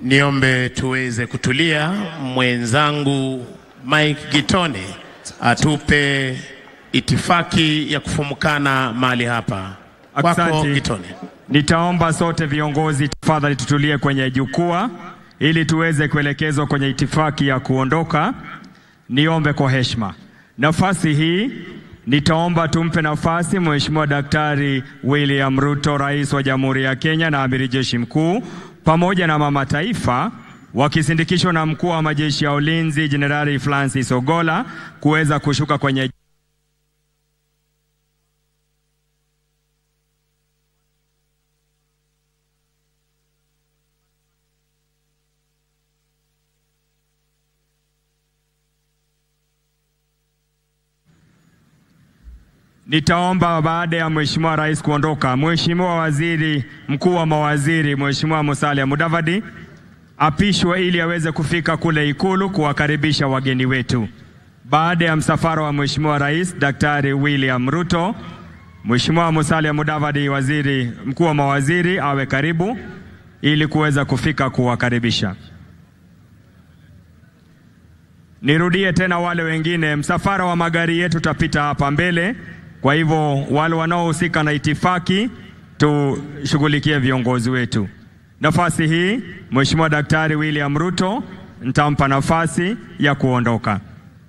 Niombe tuweze kutulia. Mwenzangu Mike Gitone atupe itifaki ya kufumukana mahali hapa. Kwako Asante. Gitone. Nitaomba sote viongozi tafadhali tutulie kwenye jukwaa ili tuweze kuelekezwa kwenye itifaki ya kuondoka. Niombe kwa heshima. Nafasi hii nitaomba tumpe nafasi Mheshimiwa Daktari William Ruto, Rais wa Jamhuri ya Kenya na Amiri Jeshi Mkuu, pamoja na Mama Taifa wakisindikishwa na Mkuu wa Majeshi ya Ulinzi Jenerali Francis Ogola kuweza kushuka kwenye Nitaomba baada ya Mheshimiwa Rais kuondoka, Mheshimiwa Waziri Mkuu wa Mawaziri, Mheshimiwa Musalia Mudavadi apishwe ili aweze kufika kule Ikulu kuwakaribisha wageni wetu. Baada ya msafara wa Mheshimiwa Rais Daktari William Ruto, Mheshimiwa Musalia Mudavadi, Waziri Mkuu wa Mawaziri, awe karibu ili kuweza kufika kuwakaribisha. Nirudie tena wale wengine, msafara wa magari yetu utapita hapa mbele. Kwa hivyo wale wanaohusika na itifaki tushughulikie viongozi wetu. Nafasi hii Mheshimiwa Daktari William Ruto nitampa nafasi ya kuondoka.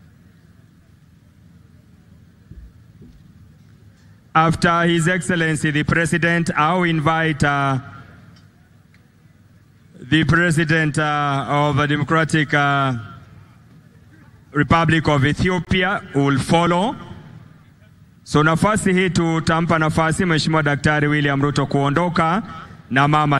After His Excellency the President, I'll invite uh, the President uh, of the Democratic uh, Republic of Ethiopia will follow. So nafasi hii tutampa nafasi Mheshimiwa Daktari William Ruto kuondoka na mama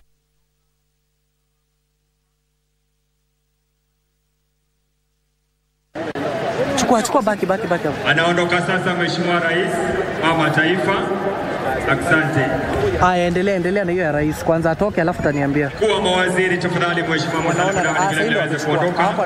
Chukua, chukua, baki, baki, baki hapo. anaondoka sasa Mheshimiwa Rais, mama taifa. Asante. Haya, endelea, endelea na hiyo ya rais kwanza, atoke alafu utaniambia. Mkuu wa mawaziri, tafadhali Mheshimiwa Musalia Unaona, Mudavadi ah, vile vile sasa aweze ndio kuondoka. hapo